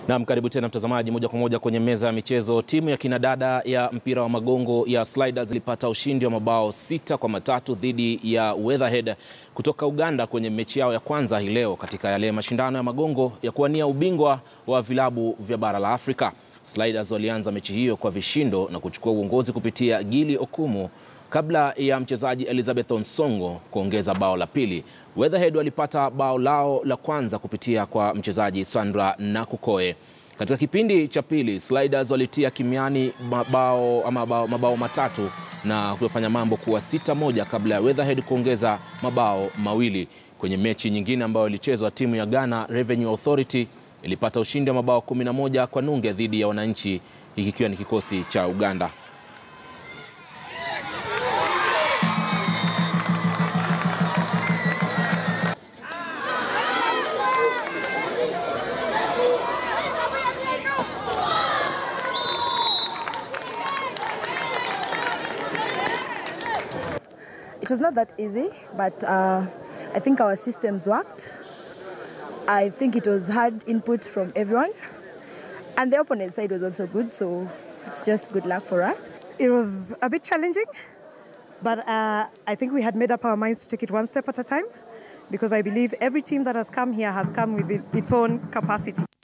Naam, karibu tena mtazamaji, moja kwa moja kwenye meza ya michezo. Timu ya kinadada ya mpira wa magongo ya Sliders ilipata ushindi wa mabao sita kwa matatu dhidi ya Weatherhead kutoka Uganda kwenye mechi yao ya kwanza hii leo katika yale mashindano ya magongo ya kuwania ubingwa wa vilabu vya bara la Afrika. Sliders walianza mechi hiyo kwa vishindo na kuchukua uongozi kupitia Gili Okumu kabla ya mchezaji Elizabeth Onsongo kuongeza bao la pili. Weatherhead walipata bao lao la kwanza kupitia kwa mchezaji Sandra Nakukoe. Katika kipindi cha pili, Sliders walitia kimiani mabao, mabao, mabao matatu na kufanya mambo kuwa sita moja kabla ya Weatherhead kuongeza mabao mawili. Kwenye mechi nyingine ambayo ilichezwa, timu ya Ghana Revenue Authority ilipata ushindi wa mabao 11 kwa nunge dhidi ya wananchi, hiki kikiwa ni kikosi cha Uganda. It was not that easy, but uh, I think our systems worked. I think it was hard input from everyone. And the opponent side was also good, so it's just good luck for us. It was a bit challenging, but uh, I think we had made up our minds to take it one step at a time because I believe every team that has come here has come with its own capacity.